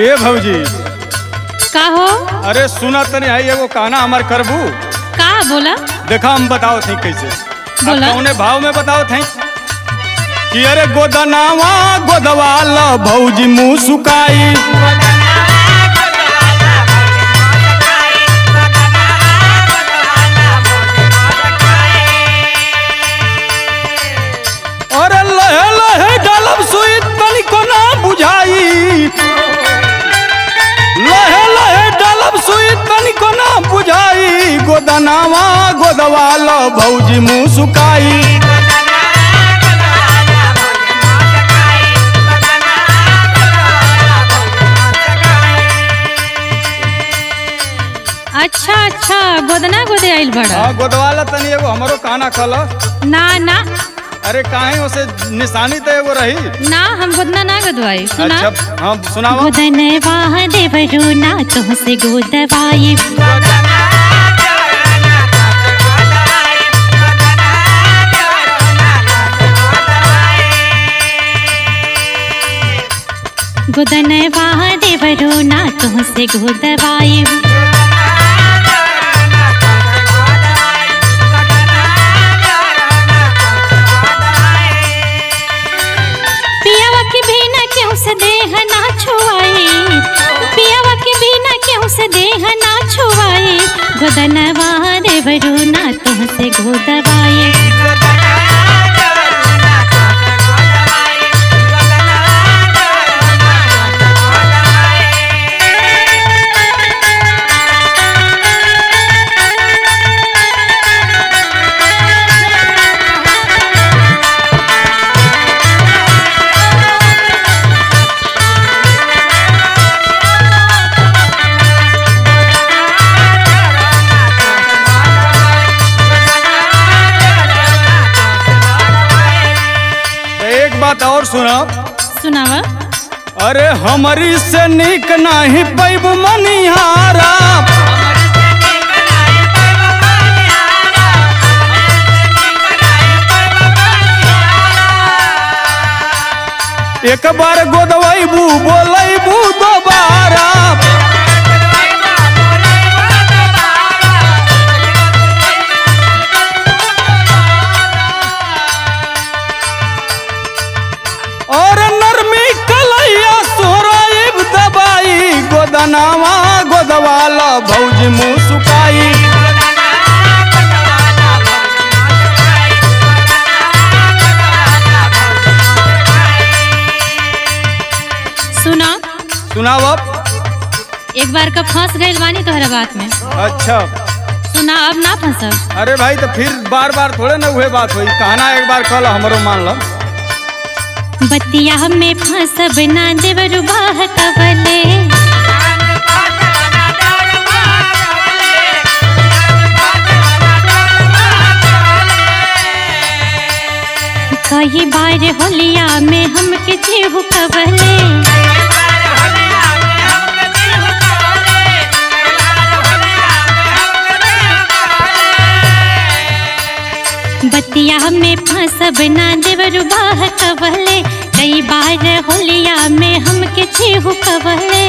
ए भौजी का हो अरे सुना तनी आई एगो कहना हमार करबू का बोला देखा हम बताओ थी कैसे बोला। अब कौने भाव में बताओ थी कि अरे गोदनावा गोदवाल भौजी मुंह सुकाई अरे लहे लहे डालब सुई तनिको ना बुझाई लहे लहे डालब सुई तनिको ना बुझाई गोदनावा गोदवाल भौजी मुंह सुकाई अच्छा अच्छा गोदना गोदे आइल बड़ा हाँ गोदवाला तनी एगो हमरो कहना कल ना ना अरे काहे उसे निशानी तो एगो रही ना हम गोदना ना गदवाई सुना अच्छा हाँ सुनावा गोदनवा देवरू ना तुमसे गोदवाई गोदनवा देवरू ना तुमसे गोदवाई पियावा के बिना क्यों से देह ना छुआई पियावा के बिना क्यों से देह ना छुआई गोदनवा देवरू ना तुमसे गोदवाई तो एक बात और सुना सुनावा अरे हमारी से निक नहीं पैब मनिहारा एक बार गोदवैबू बोलैबू दोबारा और नरमी कलैया सोराइब दबाई गोदनावा गोदवाला भौजी मुँह सुकाई सुना सुनाव एक बार का फंस गइल बानी तोहरा बात में अच्छा सुना अब ना फंसब अरे भाई तो फिर बार बार थोड़े ना हुए बात हुई कहना एक बार कल हमरो मान लो बतिया में फंसब ना देवरू बाह कवले कई बार होलिया में हमके जीव कवले बतिया में फंसब ना देवरू बाह कवले कई बार होलिया में हमके जीव कवले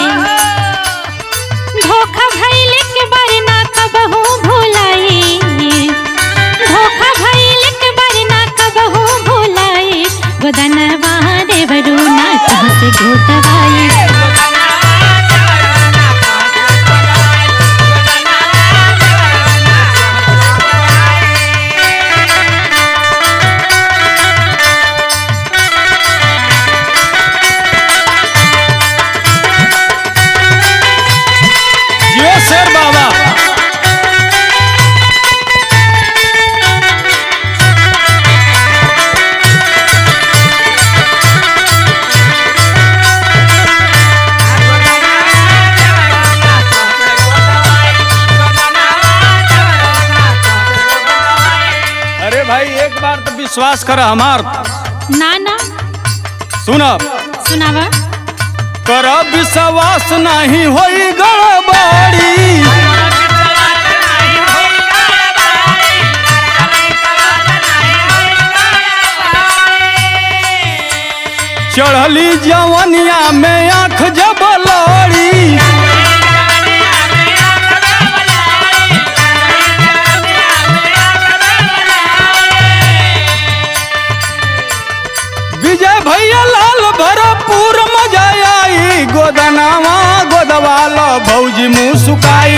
धोखा भइले के बार ना कबहू भुलाई धोखा भइले के बार ना कबहू भुलाई गोदनवा देवरू ना तुमसे गोदवाई जियो शेर बाबा अरे भाई एक बार तो विश्वास कर हमार ना ना सुनब सुनावा कर विश्वास नहीं होई गड़बड़ी चढ़ली जवनिया में आंख जब बुझाई विजय भैया लाल भरपूर मजा आई गोदनावा गोदवाल भौजी मुँह सुकाई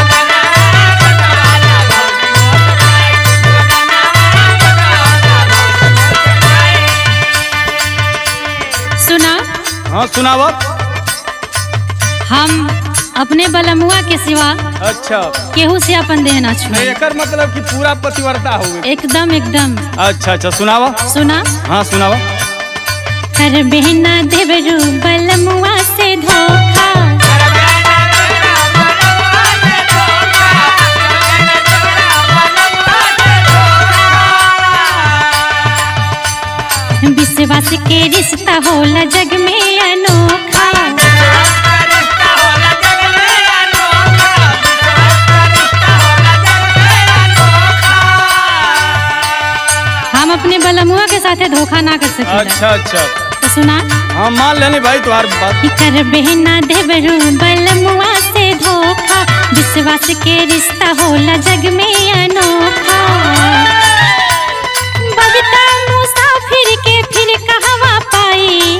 सुना हाँ सुनावत हम अपने बलमुआ के सिवा अच्छा केहू से अपन देह ना नहीं छुए एकर मतलब कि पूरा पतिव्रता हो गई एकदम एकदम अच्छा अच्छा सुनावा सुना हाँ सुनावा कर बहना देवरू बलमुआ से धोखा विश्वास के रिश्ता होला जग में अनोखा हम अपने बलमुआ के साथे धोखा ना कर सके अच्छा अच्छा तो सुना हाँ मान लेनी भाई तुम्हारी बात कि कर बहना देवरू बलमुआ से धोखा विश्वास के रिश्ता होला जग में अनोखा बबीता मुसाफिर के फिर कहवा पाई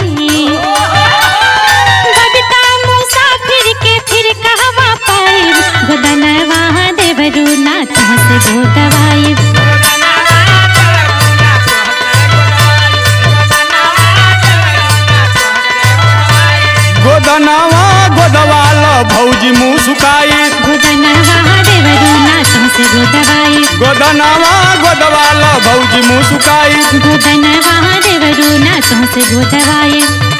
बबीता मुसाफिर के फिर कहवा पाई गोदनवा देवरू नाथ से गोदवाई गोदनावा गोदवाल भौजी मुँह सुकाई गोदनवा देवरू नाथ से गोदवाई गोदनावा गोदवाल भौजी मुँह सुकाई गोदनवा देवरू नाथ से गोदवाई